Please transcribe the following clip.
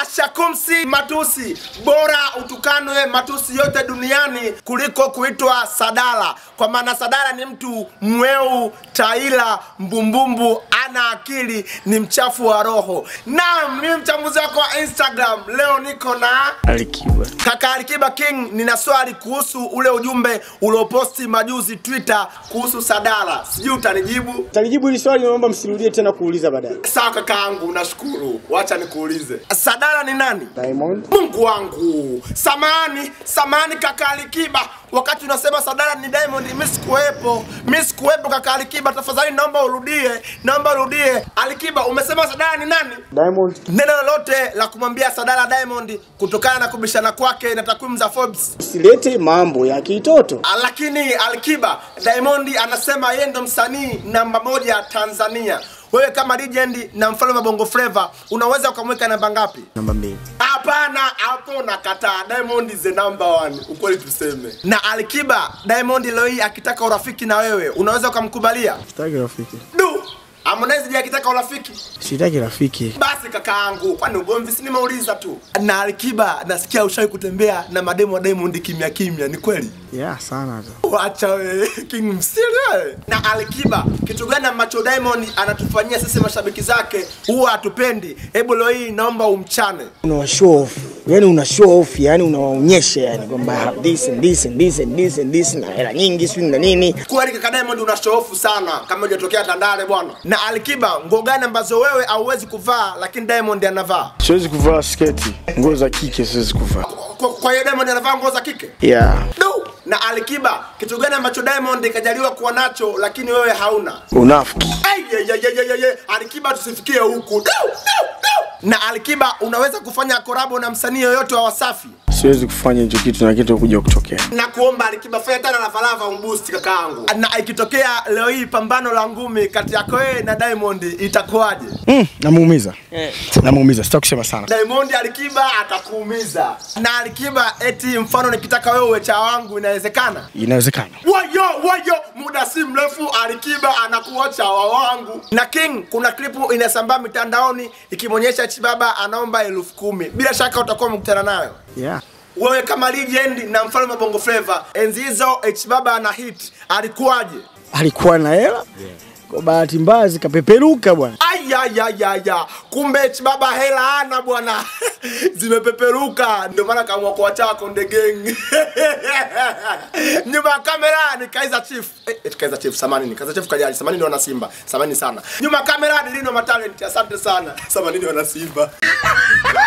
ashakumsi matusi, bora utukanwe matusi yote duniani kuliko kuitwa Sadala, kwa maana Sadala ni mtu mweu, taila, mbumbumbu, ana akili, ni mchafu wa roho. Naam, mimi mchambuzi wako wa Instagram, leo niko na Alikiba. Kaka Alikiba King, nina swali kuhusu ule ujumbe ulioposti majuzi Twitter kuhusu Sadala, sijui utanijibu. Talijibu hili swali, naomba msirudie tena kuuliza baadaye. Sawa kakaangu, nashukuru. Wacha nikuulize, Sadala ni nani? Diamond. Mungu wangu, samani samani kaka Alikiba, wakati unasema Sadala ni Diamond, mimi sikuwepo, mimi sikuwepo kaka Alikiba, tafadhali naomba urudie, naomba urudie. Alikiba, umesema Sadala ni nani? Diamond. Neno lolote la kumwambia Sadala Diamond kutokana na kubishana kwake na takwimu za Forbes? Usilete mambo ya kitoto. Ah, lakini Alikiba Diamond anasema yeye ndo msanii namba moja Tanzania. Wewe kama legend na mfalme wa Bongo Flava unaweza ukamweka namba ngapi? Namba mbili. Hapana, hapo nakataa. Diamond is the number one, ukweli tuseme. Na Alikiba, Diamond leo hii akitaka urafiki na wewe unaweza ukamkubalia? Sitaki rafiki. Du, Harmonize je akitaka urafiki? Sitaki rafiki. Basi kakaangu, kwani ugomvi? Si nimeuliza tu. Na Alikiba, nasikia ushawahi kutembea na mademu wa Diamond kimya kimya, ni kweli? Yeah, sana tu. Wacha wewe King msiri wewe. Na Alikiba, kitu gani ambacho Diamond anatufanyia sisi mashabiki zake huwa hatupendi? Hebu leo hii naomba umchane. Una show off. Yaani una show off, yani unawaonyesha yani kwamba I have this and this and this and this and this na hela nyingi sio na nini. Kweli kaka Diamond una show off sana kama hujatokea Tandale bwana. Na Alikiba, nguo gani ambazo wewe hauwezi kuvaa lakini Diamond anavaa? Siwezi kuvaa sketi. Nguo za kike siwezi kuvaa. Kwa, kwa hiyo Diamond anavaa nguo za kike? Yeah. Du. Na Alikiba, kitu gani ambacho Diamond kajaliwa kuwa nacho lakini wewe hauna? Unafiki. Ay, ye, ye, ye, ye, ye, ye. Alikiba tusifikie huku. Du, du, du. Na Alikiba unaweza kufanya korabo na msanii yoyote wa Wasafi? Siwezi kufanya hicho kitu na kitu kuja kutokea. na kuomba Alikiba fanya tena lavalava umbusti kakaangu. Na ikitokea leo hii pambano la ngumi kati yako wewe na Diamond itakuwaje? Mm, namuumiza. Namuumiza. Sitaki kusema sana. Diamond Alikiba atakuumiza. Na Alikiba eti mfano nikitaka wewe uwe cha wangu inawezekana? Inawezekana. Wayo wayo, muda si mrefu Alikiba anakuwa chawa wangu. Na King, kuna klipu inasambaa mitandaoni ikimwonyesha Chibaba anaomba elfu kumi. Bila shaka utakuwa umekutana nayo. Yeah. Wewe kama legend na mfalme wa Bongo Flava, enzi hizo Chibaba ana hit, alikuwaje? Alikuwa na hela. Kwa bahati mbaya zikapeperuka bwana. Ayayayaya, kumbe Chibaba hela ana bwana, zimepeperuka, ndio maana kaamua kuacha Konde Gang. Nyuma ya kamera ni Kaizer Chief. Eh, eh, Kaizer Chief samani ni Kaizer Chief kajali, samani ni wana Simba, samani sana. Nyuma ya kamera ni Lino Matalent, asante sana. Samani ni wana Simba.